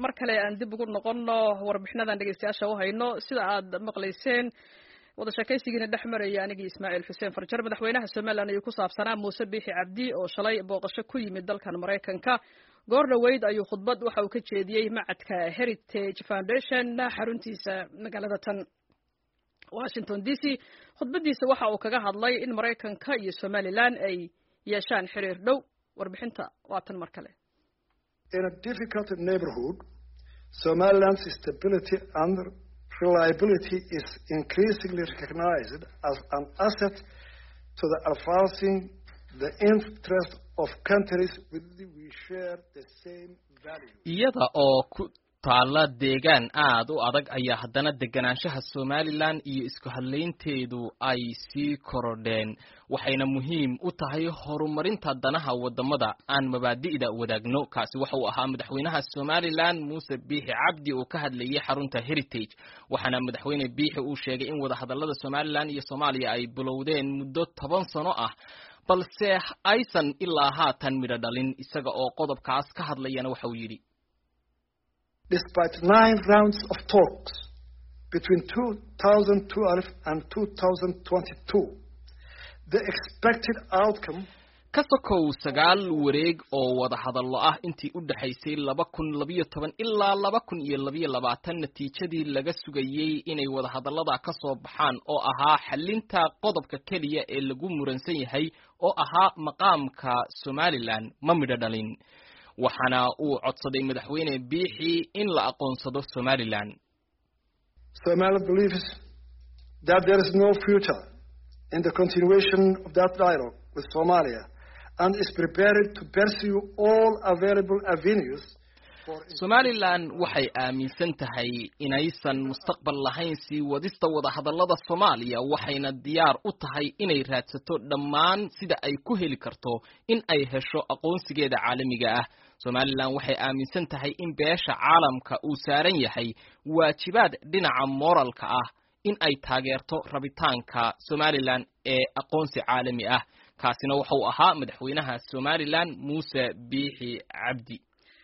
mar kale aan dib ugu noqonno warbixinadan dhegeystayaasha u hayno sida aad maqlayseen wada sheekaysigiina dhex maraya anigii ismaaciil xuseen farjar madaxweynaha somalilan ayuu ku saabsanaa muuse biixi cabdi oo shalay booqasho ku yimid dalkan maraykanka goor dhoweyd ayuu khudbad waxa uu ka jeediyey macadka heritage foundation xaruntiisa magaalada tan washington d c khudbadiisa waxa uu kaga hadlay in maraykanka iyo somalilan ay yeeshaan xiriir dhow warbixinta waa tan mar kale In a difficult neighborhood, Somaliland's stability and reliability is increasingly recognized as an asset to the advancing the interest of countries with which we share the same values. iyada oo ku taalla deegaan aad u adag ayaa haddana deganaanshaha somalilan iyo isku hadlaynteedu ay sii korodheen waxayna muhiim u tahay horumarinta danaha wadamada aan mabaadi'da wadaagno kaasi waxa uu ahaa madaxweynaha somalilan muuse biixi cabdi oo ka hadlayay xarunta heritage waxaana madaxweyne biixi uu sheegay in wadahadalada somalilan iyo soomaaliya ay bilowdeen muddo toban sano ah balse aysan ilaa haatan midho dhalin isaga oo qodobkaas ka hadlayana waxa uu yidhi Despite nine rounds of talks between 2012 and 2022, the expected outcome ka sokow sagaal wareeg oo wada hadallo ah intii u dhexaysay laba kun labiyo toban ilaa laba kun iyo labiyo labaatan natiijadii laga sugayey inay wadahadallada ka soo baxaan oo ahaa xalinta qodobka keliya ee lagu muransan yahay oo ahaa maqaamka somalilan ma midho dhalin waxaana uu codsaday madaxweyne biixi in la aqoonsado somalilan Somalia believes that there is no future in the continuation of that dialogue with Somalia and is prepared to pursue all available avenues for somalilan waxay aaminsan tahay inaysan mustaqbal lahayn sii wadista wadahadallada soomaaliya waxayna diyaar u tahay inay raadsato dhammaan sida ay ku heli karto in ay hesho aqoonsigeeda caalamiga ah somalilan waxay aaminsan tahay in beesha caalamka uu saaran yahay waajibaad dhinaca moralka ah in ay taageerto rabitaanka somalilan ee aqoonsi caalami ah kaasina wuxuu ahaa madaxweynaha somalilan muuse biixi cabdi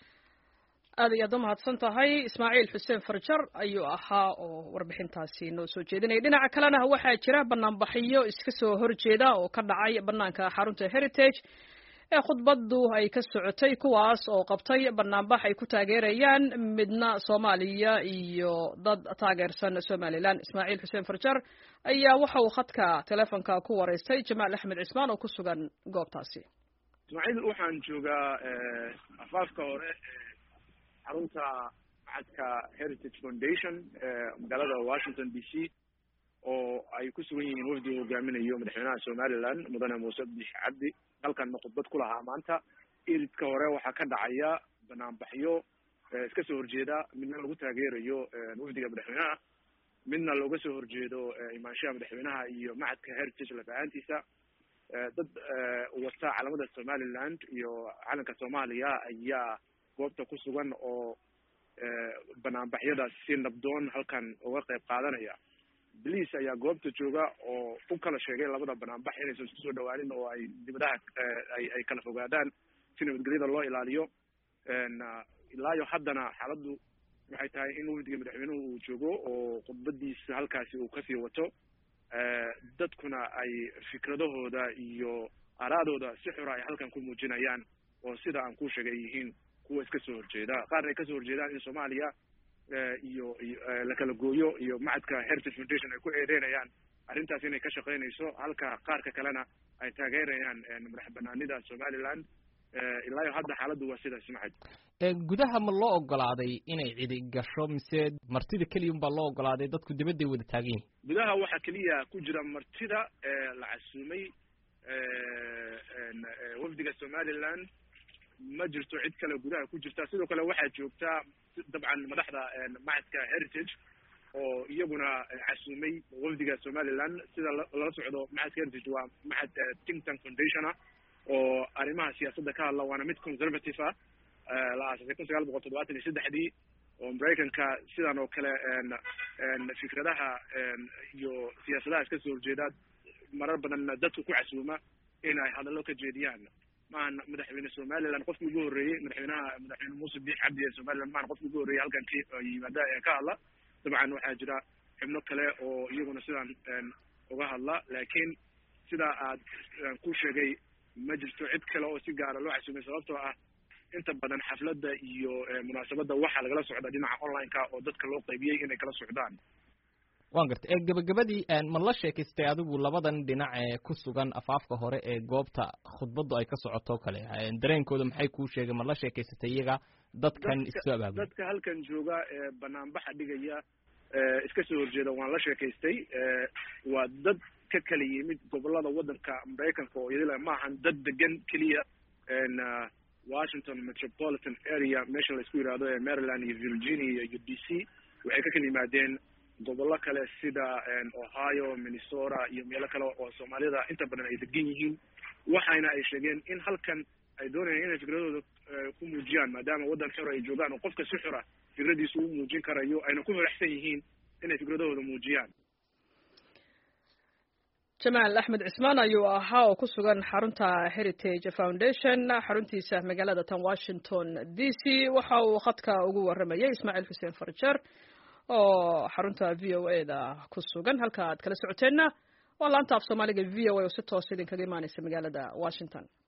aad ayaad u mahadsan tahay ismaaciil xuseen farjar ayuu ahaa oo warbixintaasi noo soo jeedinaya dhinaca kalena waxaa jira banaanbaxyo iska soo horjeeda oo ka dhacay banaanka xarunta heritage ee khudbadu ay ka socotay kuwaas oo qabtay banaanbax ay ku taageerayaan midna soomaaliya iyo dad taageersan somalilan ismaaciil xuseen farjar ayaa waxa uu khadka teleefonka ku wareystay jamaal axmed cismaan oo ku sugan goobtaasi ismaaciil waxaan joogaa afaafka hore xarunta macadka heritage foundation ee magaalada washington d c oo ay ku sugan yihiin wafdi uu hogaaminayo madaxweynaha somalilan mudane muuse biix cabdi halkanna khudbad ku lahaa maanta iridka hore waxaa ka dhacaya banaanbaxyo iska soo horjeeda midna lagu taageerayo wafdiga madaxweynaha midna looga soo horjeedo imaanshaha madaxweynaha iyo macadka heritage lafahaantiisa dad wata calamada somaliland iyo calanka soomaaliya ayaa goobta ku sugan oo banaanbaxyada si nabdoon halkan uga qayb qaadanaya boliis ayaa goobta jooga oo u kala sheegay labada banaanbax inaysan isku soo dhawaanin oo ay dibadaha ay ay kala fogaadaan si nabadgelyada loo ilaaliyo ilaayo haddana xaaladdu waxay tahay in wafdiga madaxweynuhu uu joogo oo khudbadiisa halkaasi uu kasii wato dadkuna ay fikradahooda iyo araadooda si xura ay halkan ku muujinayaan oo sida aan ku sheegay yihiin kuwa iska soo horjeeda qaarna ay kasoo horjeedaan in soomaaliya iyo iyo la kala gooyo iyo macadka heritage foundation ay ku eedeynayaan arrintaas inay ka shaqaynayso halka qaarka kalena ay taageerayaan madax banaanida somaliland ilaayo hadda xaaladdu waa sidaas macad gudaha ma loo ogolaaday inay cidi gasho mise martida keliya baa loo ogolaaday dadku dibadday wada taagan yihin gudaha waxaa keliya ku jira martida la casuumay wafdiga somaliland ma jirto cid kale gudaha ku jirta sidoo kale waxaa joogta dabcan madaxda macadka heritage oo iyaguna casuumay wafdiga somaliland sida lala socdo macadka heritage waa macad think tank foundation ah oo arrimaha siyaasadda ka hadla waana mid conservative ah la aasasay kun sagaal boqol toddobaatan iyo saddexdii oo maraykanka sidan oo kale fikradaha iyo siyaasadaha iska soo horjeeda marar badanna dadku ku casuuma in ay hadallo ka jeediyaan maahan madaxweyne somaliland qofkii ugu horreeyey madaxweynaha madaxweyne muuse biix cabdi ee somaliland maahan qofkii ugu horreeyey halkan ka yimaada ee ka hadla dabcan waxaa jira xubno kale oo iyaguna sidaan uga hadla laakiin sidaa aad ku sheegay ma jirto cid kale oo si gaara loo xasuumay sababtoo ah inta badan xafladda iyo munaasabadda waxaa lagala socda dhinaca online-ka oo dadka loo qaybiyey inay kala socdaan wan gartay ee gabagabadii ma la sheekaystay adigu labadan dhinac ee ku sugan afaafka hore ee goobta khudbaddu ay ka socoto kale dareenkooda maxay kuu sheegay ma la sheekaysatay iyaga dadkan isu abaabul dadka halkan jooga ee banaanbaxa dhigaya iska soo horjeeda waan la sheekaystay waa dad ka kala yimid gobolada waddanka maraykanka oo iyadila maahan dad degan keliya washington metropolitan area meesha laisku yidhaahdo ee maryland iyo virginia iyo d c waxay ka kala yimaadeen gobollo kale sida ohio minnesota iyo meelo kale oo soomaalida inta badan ay degan yihiin waxayna ay sheegeen in halkan ay doonayaan inay fikradooda ku muujiyaan maadaama waddan xor ay joogaan oo qofka si xora fikradiisa u muujin karayo ayna ku faraxsan yihiin inay fikradahooda muujiyaan jamaal axmed cismaan ayuu ahaa oo ku sugan xarunta heritage foundation xaruntiisa magaalada tan washington d c waxa uu khadka ugu waramayay ismaaciil xuseen farjer oo xarunta v o a da ku sugan halka aad kala socoteenna waa laanta af soomaaliga v o a oo si toos idinkaga imaaneysa magaalada washington